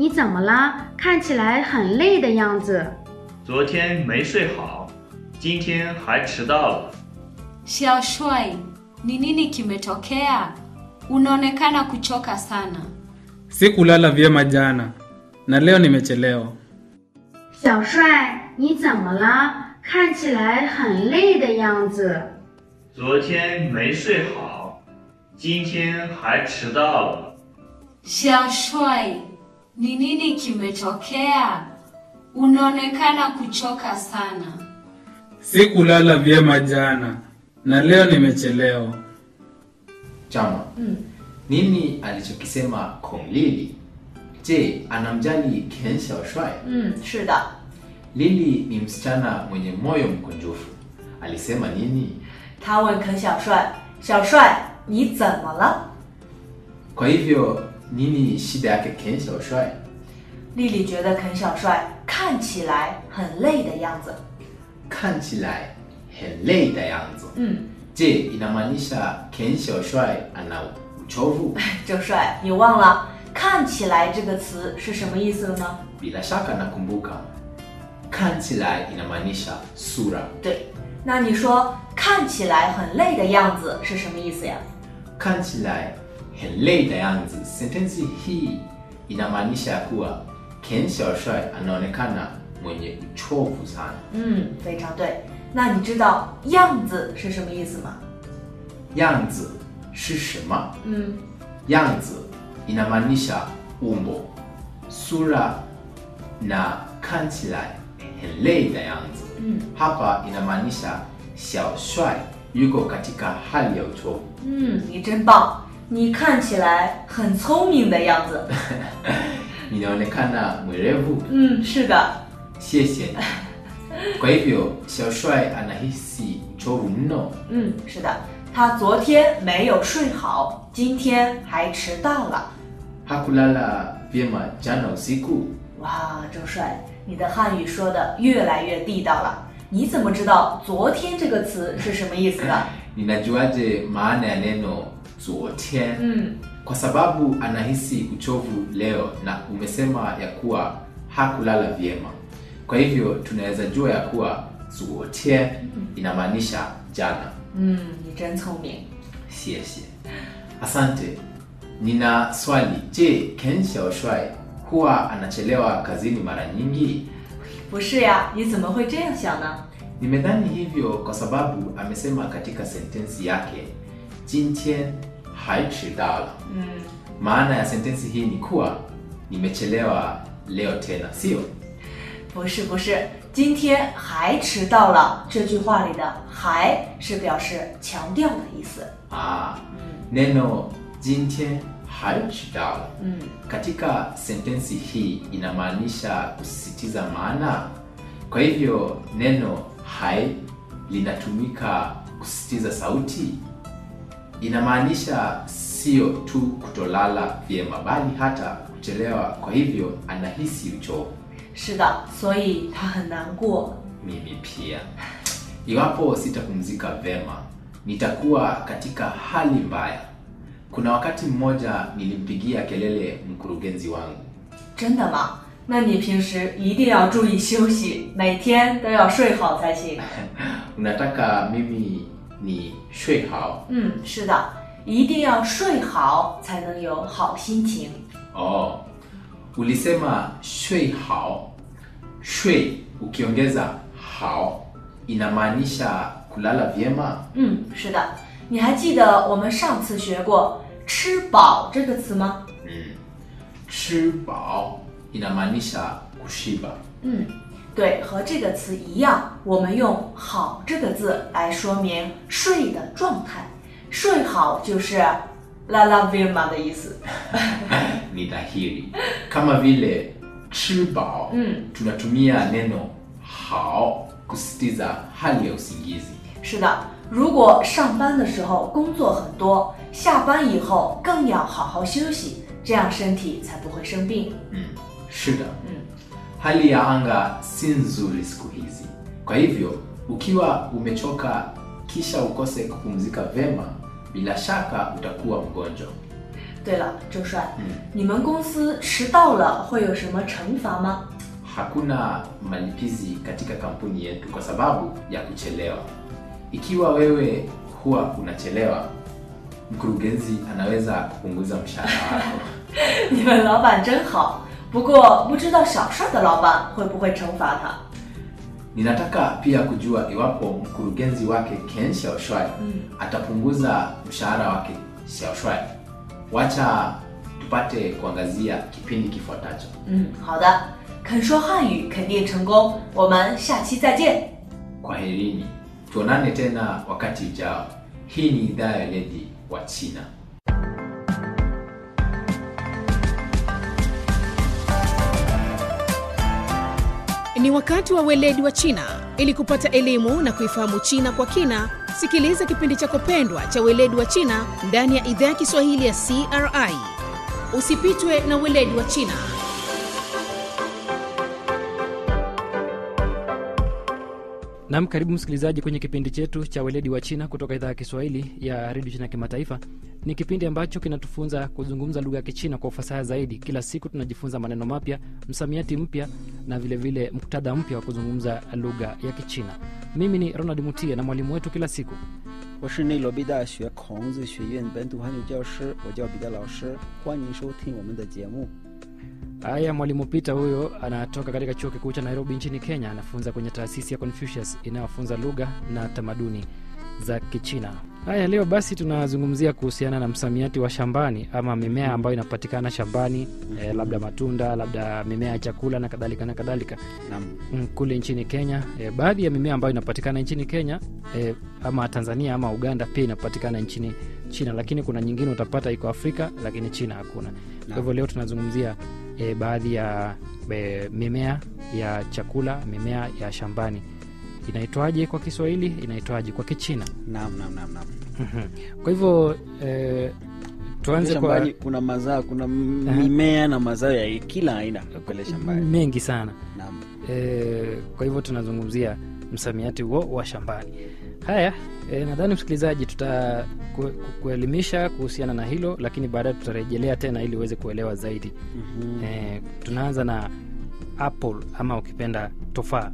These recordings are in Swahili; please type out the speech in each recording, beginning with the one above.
你怎么了？看起来很累的样子。 昨天没睡好，今天还迟到了。 Xiaoshuai, ni nini kimetokea? Unaonekana kuchoka sana. Sikulala vyema jana na leo nimechelewa. 小帅，你怎么了？看起来很累的样子。 昨天没睡好，今天还迟到了。 Xiaoshuai, ni nini kimetokea? Unaonekana kuchoka sana. Sikulala vyema jana na leo nimechelewa. Chama, nini alichokisema Kong Lili? Je, anamjali Ken Xiaoshuai? 嗯，是的， Lili ni msichana mwenye moyo mkunjufu. Alisema nini? 他问肯小帅：“小帅，你怎么了 Kwa hivyo nini shida yake Ken Xiaoshuai?？” 丽丽觉得肯小帅看起来很累的样子。 看起来很累的样子。 嗯， Je, inamaanisha Ken Xiaoshuai ana uchovu? 周帅，你忘了“看起来”这个词是什么意思了吗？ Bila shaka nakumbuka. 看起来 inamaanisha sura. 对，那你说看起来很累的样子是什么意思呀？ 看起来很累的样子. Sentensi hii inamaanisha ya kuwa Ken Xiaoshuai anaonekana mwenye uchovu sana. 嗯，非常对。那你知道“样子”是什么意思吗？ 样子是什么？ 嗯， 样子inamaanisha umbo, sura na 看起来很累的样子. Mm. Hapa inamaanisha Xiao Shuai yuko katika hali ya uchovu. 嗯，你真棒，你看起来很聪明的样子。 Ninaonekana mwerevu. 嗯，是的。 谢谢你. Kwa hivyo Xiao Shuai anahisi uchovu mno. 嗯，是的，他昨天没有睡好，今天还迟到了。 Hakulala vyema jana usiku. 哇，周帅，你的汉语说的越来越地道了。你怎么知道“昨天”这个词是什么意思的？ Ninajuaje maana ya neno 昨天? 嗯， kwa sababu anahisi uchovu leo na umesema ya kuwa hakulala vyema. Kwa hivyo tunaweza jua ya kuwa 昨天 inamaanisha jana. 嗯，你真聪明。 Siese. Asante. Nina swali. Je, Ken Xiaoshuai huwa anachelewa kazini mara nyingi? 不是呀，你怎么会这样想呢？ Nimedhani hivyo kwa sababu amesema katika sentensi yake 今天还迟到了. 嗯， Maana ya sentensi hii ni kuwa nimechelewa leo tena, sio? 不是不是，今天还迟到了。这句话里的“还”是表示强调的意思。 Ah, neno 今天还迟到了嗯， katika sentensi hii inamaanisha kusisitiza maana. Kwa hivyo neno hai linatumika kusisitiza sauti. Inamaanisha sio tu kutolala vyema, bali hata kuchelewa. Kwa hivyo anahisi uchovu. 是的，所以他很难过。 Mimi pia. Iwapo sitapumzika vema, nitakuwa katika hali mbaya. Kuna wakati mmoja nilimpigia kelele mkurugenzi wangu. 真的吗？那你平时一定要注意休息，每天都要睡好才行。 Unataka mimi ni shui hao? 嗯，是的，一定要睡好才能有好心情。 Oh, ulisema shui hao. Shui ukiongeza hao inamaanisha kulala vyema. 嗯，是的，你还记得我们上次学过“吃饱”这个词吗？ Mm. Chibao inamaanisha kushiba. 嗯，对，和这个词一样，我们用“好”这个字来说明睡的状态。睡好就是 la la vema 的意思。 ni dhahiri kama vile chibao Mm. tunatumia neno hao kusisitiza hali ya usingizi 是的，如果上班的时候工作很多，下班以后更要好好休息，这样身体才不会生病。 mm. shida Mm. hali ya anga si nzuri siku hizi kwa hivyo ukiwa umechoka kisha ukose kupumzika vema bila shaka utakuwa mgonjwa 对了，周帅， 嗯， 你们公司迟到了会有什么惩罚吗？ hakuna malipizi katika kampuni yetu kwa sababu ya kuchelewa. Ikiwa wewe huwa unachelewa, mkurugenzi anaweza kupunguza mshahara wako. 你们老板真好，不过不知道小帅的老板会不会惩罚他？ Ninataka pia kujua iwapo mkurugenzi wake Ken Xiaoshuai atapunguza mshahara wake Xiaoshuai. Wacha tupate kuangazia kipindi kifuatacho. 嗯，好的，肯说汉语肯定成功，我们下期再见。 Kwaherini, tuonane tena wakati ujao. Hii ni idhaa ya weledi wa China. Ni wakati wa weledi wa China. Ili kupata elimu na kuifahamu China kwa kina, sikiliza kipindi chako pendwa cha weledi wa China ndani ya idhaa ya Kiswahili ya CRI. Usipitwe na weledi wa China. Nam, karibu msikilizaji kwenye kipindi chetu cha weledi wa China kutoka idhaa ya Kiswahili ya redio China Kimataifa. Ni kipindi ambacho kinatufunza kuzungumza lugha ya Kichina kwa ufasaha zaidi. Kila siku tunajifunza maneno mapya, msamiati mpya na vilevile vile muktadha mpya wa kuzungumza lugha ya Kichina. Mimi ni Ronald Mutie na mwalimu wetu kila siku 我是内罗毕大学孔子学院本土汉语教师，我叫彼得老师，欢迎收听我们的节目。 Haya, mwalimu Peter huyo anatoka katika chuo kikuu cha Nairobi nchini Kenya. Anafunza kwenye taasisi ya Confucius inayofunza lugha na tamaduni za Kichina. Haya, leo basi tunazungumzia kuhusiana na msamiati wa shambani ama mimea ambayo inapatikana shambani, eh, labda matunda, labda mimea ya chakula na kadhalika na kadhalika 那 mm, kule nchini Kenya. E, baadhi ya mimea ambayo inapatikana nchini Kenya e, ama Tanzania ama Uganda pia inapatikana nchini China, lakini kuna nyingine utapata iko Afrika lakini China hakuna. Kwa hivyo leo tunazungumzia e, baadhi ya e, mimea ya chakula, mimea ya shambani. Inaitwaje kwa Kiswahili? Inaitwaje kwa Kichina? nam nam nam nam. Mhm. Kwa hivyo e, tuanze kwa shambani kuna mazao, kuna m- Aha. mimea na mazao ya kila aina pale shambani. mengi sana. Naam. e, kwa hivyo tunazungumzia msamiati huo wa shambani haya e, nadhani msikilizaji tuta ku- ku- kuelimisha kuhusiana na hilo lakini baadaye tutarejelea tena ili uweze kuelewa zaidi Mhm. e, tunaanza na apple ama ukipenda tofaa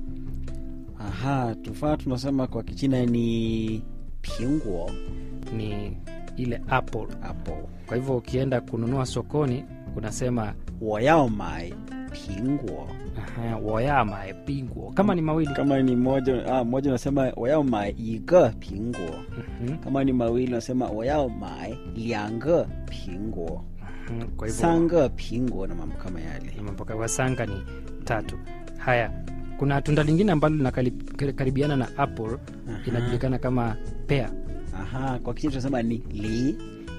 Aha, tufaa tunasema kwa Kichina ni pinguo ni ile apple apple. kwa hivyo ukienda kununua sokoni unasema 我要买苹果 aha, woyama pingwo kama ni mawili kama ni moja ah, moja unasema 我要买一个苹果 Mhm, kama ni mawili unasema 我要买两个苹果 mhm, kwa hivyo 三个苹果na mambo kama yale na mpaka wasanga ni tatu haya kuna tunda lingine ambalo linakaribiana na apple inajulikana kama pea aha kwa kichina tunasema ni li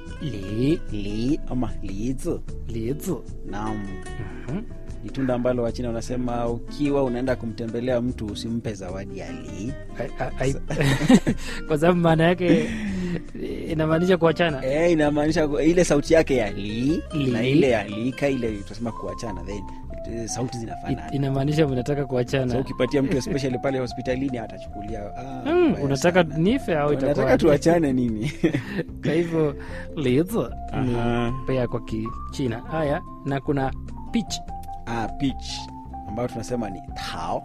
li li ama lizi lizi naam Mhm. ni tunda ambalo wachina wanasema ukiwa unaenda kumtembelea mtu usimpe zawadi ya li Ai- ai- ai- kwa sababu maana yake inamaanisha kuachana e, inamaanisha ku- ile sauti yake ya li, Li. na ile ya lika ile tunasema kuachana then eh, sauti I- zinafanana inamaanisha mnataka so kuachana ukipatia mtu especially pale hospitalini atachukulia ah, Mm, mbaya unataka sana. nife au unataka itakuwa tuachane nini kwa hivyo lizi ni Aha. pea kwa kichina haya na kuna peach ah, peach ambayo tunasema ni tao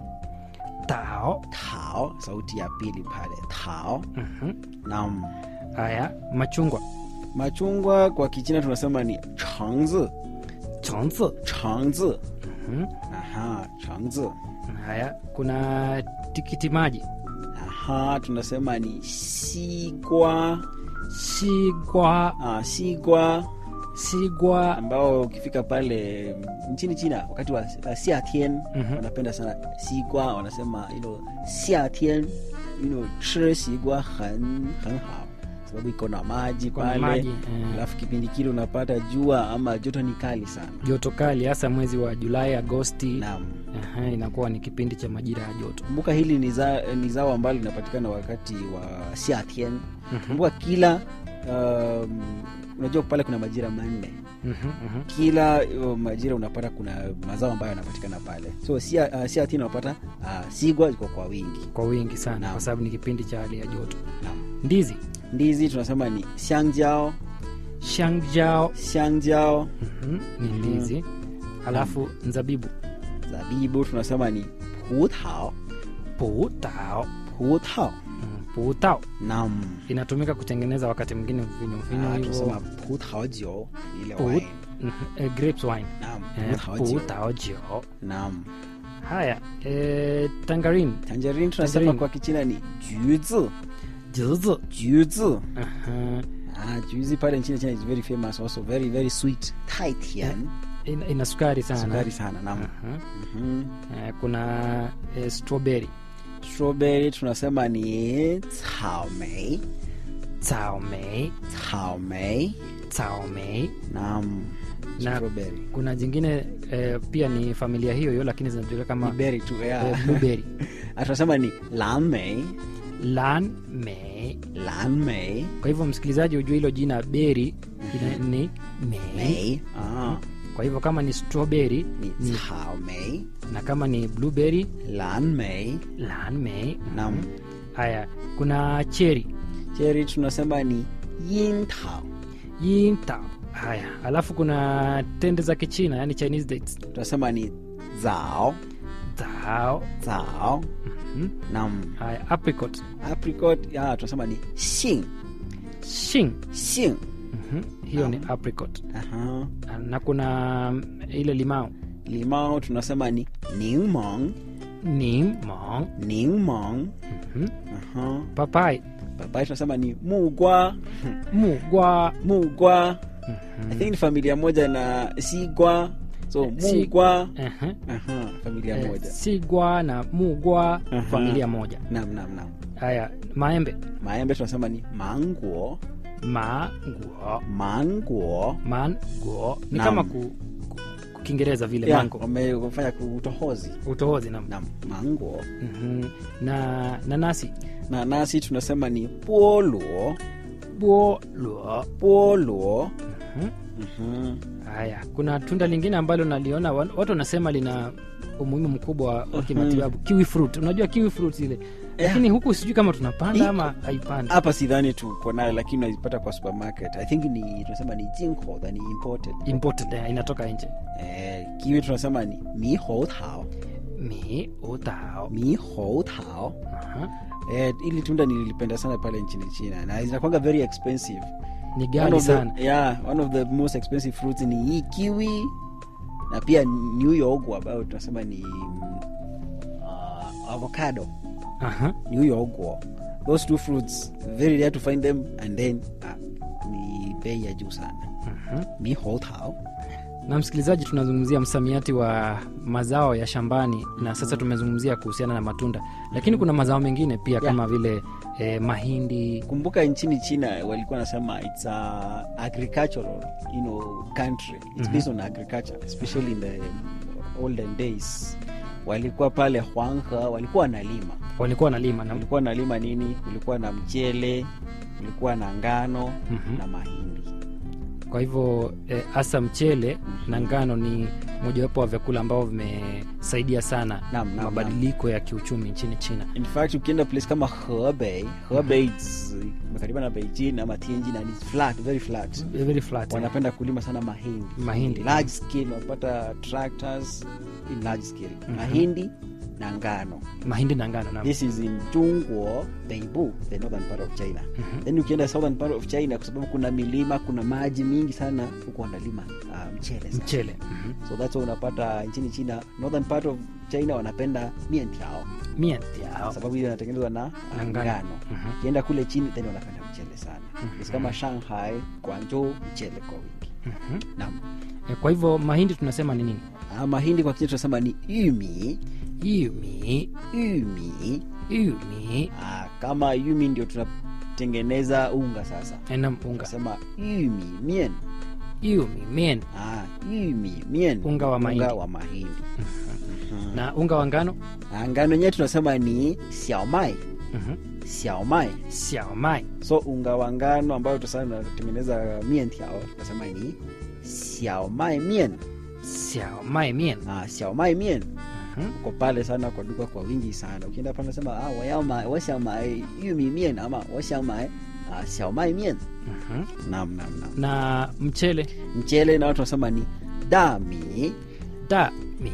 tao tao sauti ya pili pale tao Mhm. naam haya machungwa machungwa kwa kichina tunasema ni changzi chonzi changzi Mhm. aha changzi haya kuna tikiti maji aha tunasema ni sigwa sigwa ah, sigwa sigwa ambao ukifika pale nchini china wakati wa uh, siatien Mhm. wanapenda sana sigwa wanasema you know, siatien you know, chi sigwa很很好sababu iko na maji Iko na pale maji, eh. alafu kipindi kile unapata jua ama joto ni kali sana joto kali hasa mwezi wa julai agosti naam Aha, inakuwa ni kipindi cha majira ya joto kumbuka hili ni, za, ni zao ambalo linapatikana wakati wa siatien kumbuka kila um, unajua pale kuna majira manne Mhm, mhm. kila uh, majira unapata kuna mazao ambayo yanapatikana pale so sia, uh, siatien unapata uh, sigwa iko kwa wingi kwa wingi sana Naam. kwa sababu ni kipindi cha hali ya joto naam ndizi ndizi tunasema ni xiangjao shangjao xiangjao Mhm, ni ndizi alafu nzabibu zabibu tunasema ni putao putao putao Mm, putao nam inatumika kutengeneza wakati mwingine mvinyo mvinyo Ah, hivyo tunasema putao jio ile Put- wine Mhm, eh, grapes wine nam Eh, putao jio putao jio nam haya eh, tangarin tangerine tunasema Tangerine. kwa kichina ni juzi juzi juzi Aha. ah juzi pale nchini china is very famous also very very sweet taitian ina, ina sukari sana sukari sana nam Aha. Mhm. Eh, kuna eh, strawberry strawberry tunasema ni caomei caomei caomei caomei nam Na- strawberry kuna jingine eh, pia ni familia hiyo hiyo lakini zinajulikana kama ni berry tu eh, yeah. blueberry Ah, tunasema ni lanmei lan mei lanmei kwa hivyo msikilizaji hujua hilo jina beri ina- ni mei mei ah, kwa hivyo kama ni strawberry ni ni, caomei na kama ni blueberry lanmei lan mei nam haya kuna cherry cherry tunasema ni yintao yinta haya alafu kuna tende za kichina yani chinese dates tunasema ni zao zao zao Mhm. nam haya apricot apricot ya tunasema ni xin shing xin Mhm. hiyo ni apricot Aha. na kuna mm, ile limao limao tunasema ni ningmong nimong ningmong Mhm. Aha. papai papai tunasema ni mugwa mugwa mugwa i think ni familia moja na sigwa so Si- mugwa Aha. Aha, familia Eh, moja sigwa na mugwa Aha. familia moja nam nam nam haya maembe maembe tunasema ni manguo manguo manguo manguo ni Naam. kama ku, ku, ku Kiingereza vile Yeah, mango wame- wamefanya utohozi utohozi na, nam manguo Mhm. na nanasi na nasi tunasema ni poluo boluo poluo Mhm. Mhm. haya kuna tunda lingine ambalo naliona wa- watu wanasema lina umuhimu mkubwa wa kimatibabu kiwi fruit unajua kiwi fruit ile lakini huku sijui kama tunapanda Iko. ama haipandi hapa sidhani tuko nayo lakini unaipata kwa supermarket i think ni tunasema ni jinko ni imported imported eh, inatoka nje eh, kiwi tunasema ni mihoutao mi utao mihoutao Aha. eh, ili tunda nililipenda sana pale nchini china na zinakwanga very expensive ni one gali of, the, sana yeah, one of the most expensive fruits ni hii kiwi na pia new york ambayo tunasema ni mm, uh, avocado Aha. new york those two fruits very rare to find them and then uh, ni bei ya juu sana Mhm. mihoutao na msikilizaji tunazungumzia msamiati wa mazao ya shambani na sasa tumezungumzia kuhusiana na matunda lakini kuna mazao mengine pia Yeah. kama vile eh, mahindi kumbuka nchini china walikuwa nasema its a agricultural you know, country it's based on agriculture especially in the olden days walikuwa pale huanghe walikuwa wanalima walikuwa wanalima na ulikuwa nalima nini ulikuwa na mchele ulikuwa na ngano Mhm. na mahindi kwa hivyo eh, hasa mchele na ngano ni mojawapo wa vyakula ambavyo vimesaidia sana Naam, naam, mabadiliko ya kiuchumi nchini china in fact ukienda place kama hebei hebei it's imekariba na beijing ama tianjin and it's flat very flat very flat eh. wanapenda kulima sana mahindi Mahindi. large scale wanapata tractors in large scale mahindi na ngano mahindi na ngano naam. this is in jungwo beibu the northern part of china Mhm. then ukienda southern part of china kwa sababu kuna milima kuna maji mingi sana huko wanalima uh, mchele sana. mchele Mhm. so that's why unapata nchini china northern part of china wanapenda mientiao mientiao kwa sababu hiyo inatengenezwa na Na uh, ngano. ngano Mhm. ukienda kule chini then wanapenda mchele sana It's kama shanghai guangzhou mchele kwa wingi Mhm. naam Eh, kwa hivyo mahindi tunasema ni nini Ah, mahindi kwa kichina tunasema ni yumi yumi yumi yumi ah, kama yumi ndio tunatengeneza unga sasa enam unga tunasema yumi mien yumi mien ah, yumi mien Unga wa mahindi. unga wa mahindi na unga wa ngano Ah, ngano yenyewe tunasema ni xiaomai Mhm. xiaomai xiaomai so unga wa ngano ambayo tusana tunatengeneza mien tiao tunasema ni xiaomai mien xiaomai mien ah, xiaomai mien Mhm. uko pale sana kwa duka kwa wingi sana ukienda pale nasema ah, wayama wasiamai yumi mien ama wasiamai uh, xiaomai mian Mhm. nam nam nam na mchele mchele na watu wanasema ni dami da